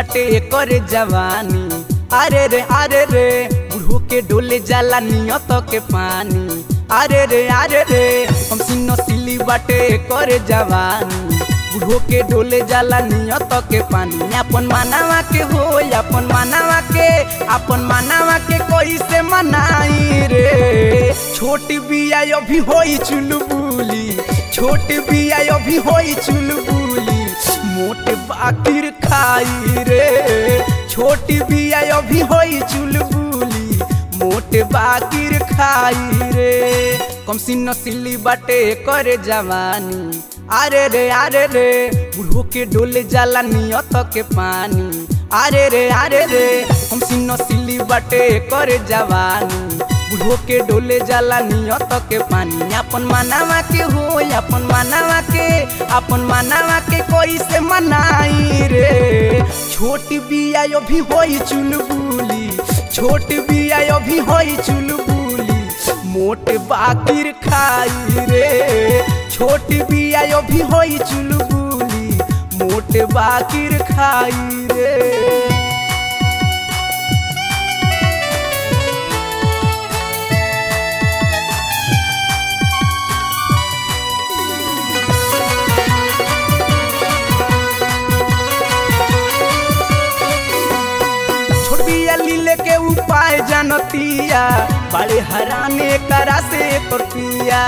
बाटे करे जवानी अरे रे अरे रे बुढ़ो के डोले जाला नियत के पानी अरे रे अरे रे हम सिनो सिली बाटे करे जवानी बुढ़ो के डोले जाला नियत के पानी अपन मानवा के हो अपन मानवा के अपन मानवा के कोई से मनाई रे छोट बिया अभी होई चुलबुली छोट बिया अभी होई चुलबुली मोट बाकिर खाई रे छोटी बिया अभी होई चुलबुली मोट बाकिर खाई रे कम सिन्न सिल्ली बाटे करे जवानी अरे रे अरे रे बुढ़ो के डोले जाला नियत के पानी अरे रे अरे रे हम सिन्न सिल्ली बाटे करे जवानी बुढ़ो के डोले जाला नियत के पानी अपन मानवा के हो अपन मानवा के अपन मानवा के कोई से मनाई रे छोटी बिया अभी होई चुलबुली छोट बिया अभी होई चुलबुली मोट बाकिर खाई रे छोट बिया अभी होई चुलबुली मोट बाकिर खाई रे छोटिया लीले के उपाय जानतिया बड़े हराने करा से पटिया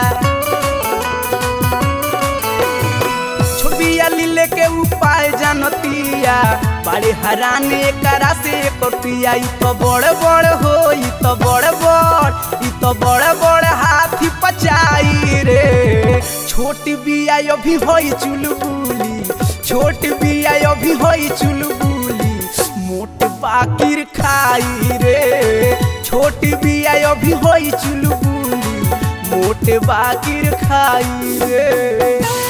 छोटिया लीले के उपाय जानतिया बड़े हराने करा से पटिया ई तो बड़ बड़ हो ई तो बड़ बड़ ई तो बड़ बड़ हाथी पचाई रे छोटी बिया अभी होई चुलबुली छोट बिया अभी होई चुलबुली मोट बाकिर खाई रे छोट बिया अभी होई चुलबुली मोट बाकिर खाई रे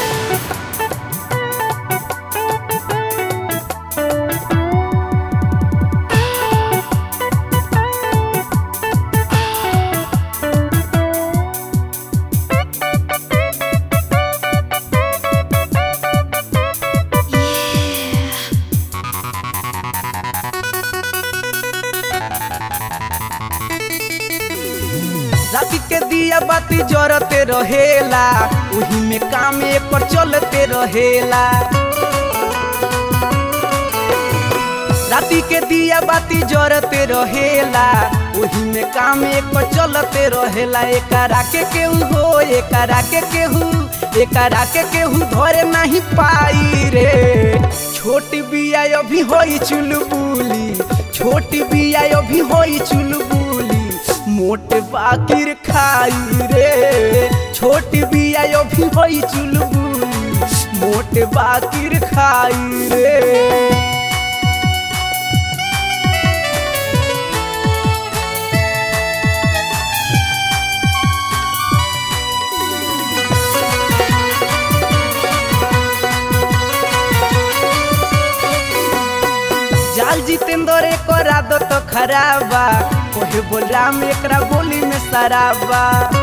राति के दिया बाती जरते रहेला उही में काम पर चलते रहेला राति के दिया बाती जरते रहेला उही में काम पर चलते रहेला एकरा के केहू हो एकरा के केहू एकरा के केहू धरे नहीं पाई रे छोट बिया अभी होई चुलबुली छोट बिया अभी होई चुलबुली मोट बाकिर खाई रे छोट बिया अभी होई चुलबुली मोट बाकिर खाई रे जाल जितेंद्र एकर आदत खराबा कोहे बोल राम एकरा बोली में सराबा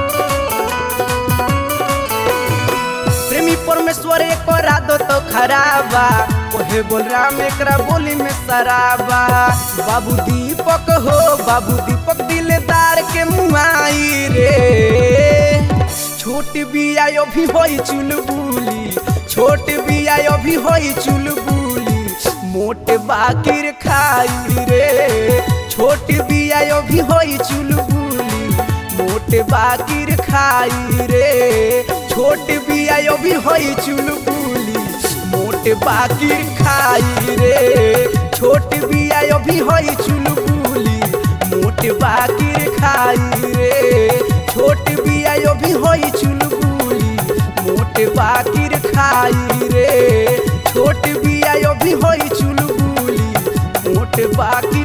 प्रेमी परमेश्वर एकर आदत खराबा कोहे बोल राम एकरा बोली में सराबा बाबू दीपक हो बाबू दीपक दिलदार के मुआई रे छोट बिया अभी होई चुलबुली छोट बिया अभी होई चुलबुली मोट बाकिर खाई रे छोट बिया अभी होई चुलबुली मोट बाकिर खाई रे छोट बिया अभी होई चुलबुली मोट बाकिर खाई रे छोट बिया अभी होई चुलबुली मोट बाकिर खाई रे छोट बिया अभी होई चुलबुली मोट बाकिर खाई रे छोट बिया अभी होई चुलबुली मोट बाकी